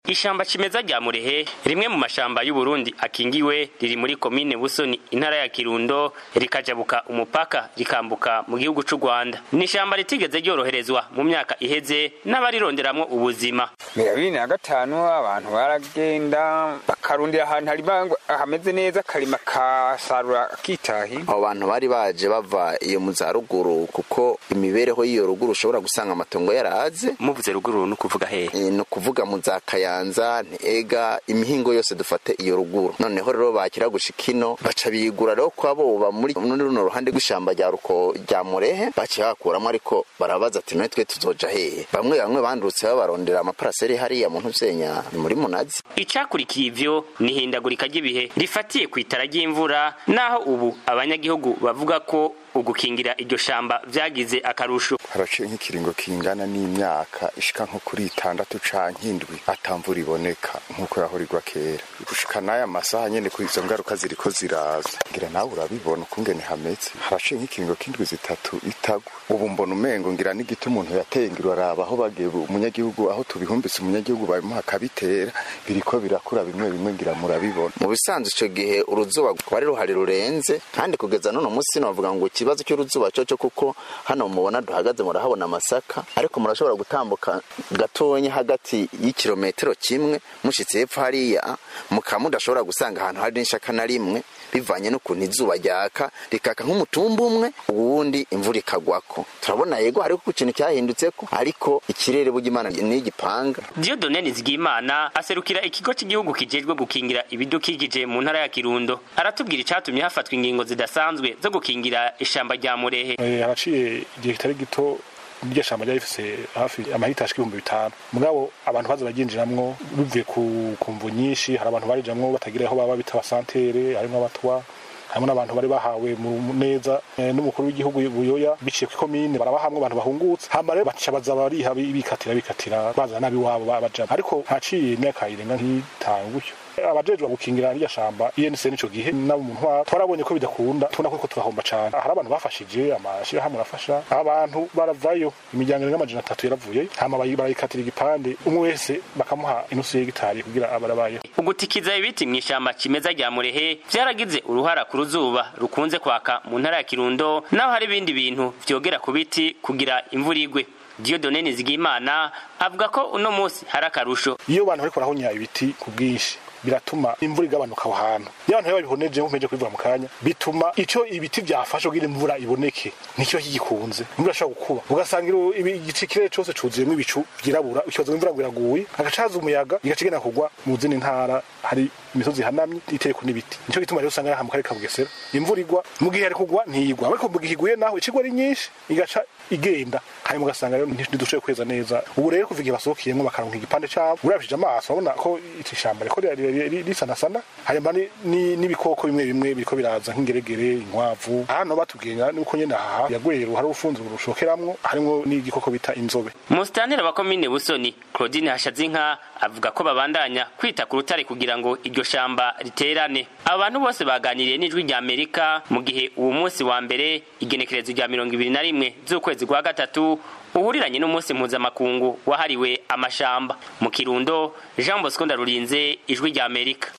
ishamba cimeza rya murehe rimwe mu mashamba y'uburundi akingiwe riri muri komine busoni intara ya kirundo rikajabuka umupaka rikambuka mu gihugu c'u rwanda ni ishamba ritigeze ryoroherezwa mu myaka iheze n'abarironderamwo ubuzima bibiri na gatanu abantu baragenda bakarundira ahantu hari hameze neza akarima kasarura akitahi abo bantu bari baje bava iyo mu za ruguru kuko imibereho y'iyo ruguru ushobora gusanga amatongo yaraze muvuze ruguru ni ukuvuga hehe ni ukuvuga mu za kayanza ntega imihingo yose dufate iyo ruguru noneho rero bakira gushika ino baca bigura rero ko abo muri runo ruhande rw'ishamba rya ruko rya murehe baciye bakuramo ariko barabaza ati none twe tuzoja hehe bamwe bamwe bandurutse babarondera amaparaseri hariya mu ntuvyenya ni muri munazi icakurikiye ivyo ni ihindagurika ry'ibihe rifatiye ku itara ry'imvura naho ubu abanyagihugu bavuga ko ugukingira iryo shamba vyagize akarusho haraciye nk'ikiringo kingana n'imyaka ishika nko kuri itandatu canke indwi atamvura iboneka nk'uko yahorirwa kera gushika n'aya masaha nyene ku izo ngaruka ziriko ziraza ngira nawe urabibona ukungene hameze haraciye nk'ikiringo k'indwi zitatu itagwa ubu mbona umengo ngira n'igiti umuntu yateye ngira uraraba aho bagiye umunyagihugu aho tubihumbise umunyagihugu babimuha akabitera biriko birakura bimwe bimwe ngira murabibona mu bisanzwe ico gihe uruzuba rwari ruhari rurenze kandi kugeza n'uno musi novuga ngo ikibazo cy'uruzuba coco kuko hano mubona duhagaze murahabona amasaka ariko murashobora gutambuka gatonya hagati y'ikirometero kimwe mushitse hepfo hariya mukaba mudashobora gusanga ahantu hari n'ishaka na rimwe bivanye n'ukuntu izuba ryaka rikaka nk'umutumba umwe ubundi imvura ikagwako turabona yego hariho ku kintu cyahindutseko ariko ikirere burya imana n'igipanga Dieudonne Nizigimana aserukira ikigo cy'igihugu kijejwe gukingira ibidukikije mu ntara ya Kirundo aratubwira icatumye hafatwa ingingo zidasanzwe zo gukingira ishamba rya Murehe haraciye igihe kitari gito iryo shamba ryari rifise hafi amahita ashika ibihumbi bitanu mugabo abantu baza baryinjiramwo bivuye ku mvu nyinshi hari abantu barijamwo batagira aho baba bita abasantere harimwo abatwa harimo n'abantu bari bahawe mu neza n'umukuru w'igihugu buyoya biciye ku komine barabahamwe abantu bahungutse hama rero baca baza bariha bikatira bikatira bazana nabiwabo babajamo ariko haciye imyaka irenga nk'itanu gutyo abajejwe gukingira irya shamba INC nico gihe nabo umuntu wa twarabonye ko bidakunda tubona ko turahomba cyane hari abantu bafashije amashirahamwe arafasha abantu baravayo imiryango irenga amajana atatu yaravuye hama barayikatira igipande umwe wese bakamuha inusu y'igitari kugira abarabayeho ugutikiza ibiti mu ishamba kimeza rya murehe vyaragize uruhara ku ruzuba rukunze kwaka mu ntara ya kirundo naho hari ibindi bintu vyogera ku biti kugira imvura igwe Dieudonne Nizigimana avuga ko uno munsi hari akarusho iyo abantu bariko barahonya ibiti ku bwinshi biratuma imvura igabanuka aho hantu iyo abantu babihoneje nkumeje kubivuga mu kanya bituma ico ibiti byafashe kugira imvura iboneke ntikiba kigikunze imvura ishobora gukuba ugasanga igice kirere cose cuzuyemo ibicu vyirabura ikibazo imvura ngo iraguye hagacaza umuyaga igaca igenda kugwa mu zindi ntara hari imisozi ihanamye iteyeko n'ibiti nico gituma rero usanga aha mu karere ka bugesera imvura igwa mu gihe ari kugwa ntiyigwa ariko mu gihe iguye naho icigwa ari nyinshi igaca igenda hanyuma ugasanga rero ntidushoboye kweza neza ubu rero kuva igihe basohokeyemo bakaronka igipande cabo urabishije amaso urabona ko iri shamba riko risanasana hanyuma n'ibikoko bimwe bimwe biriko biraza nk'ingeregere inkwavu hano batubwira nuko nyene aha yagweru hari urufunzo rushokeramwo harimwo n'igikoko bita inzobe Mustanira wa komine Busoni Claudine Hashazinka avuga ko babandanya kwita ku rutare kugira ngo iryo shamba riterane abantu bose baganiriye n'ijwi rya Amerika mu gihe uwo munsi wa mbere igenekerezo rya mirongo ibiri na rimwe z'ukwezi kwa gatatu uhuriranye n'umunsi mpuzamakungu wahariwe amashamba mu kirundo Jean Bosco Ndarurinze ijwi rya Amerika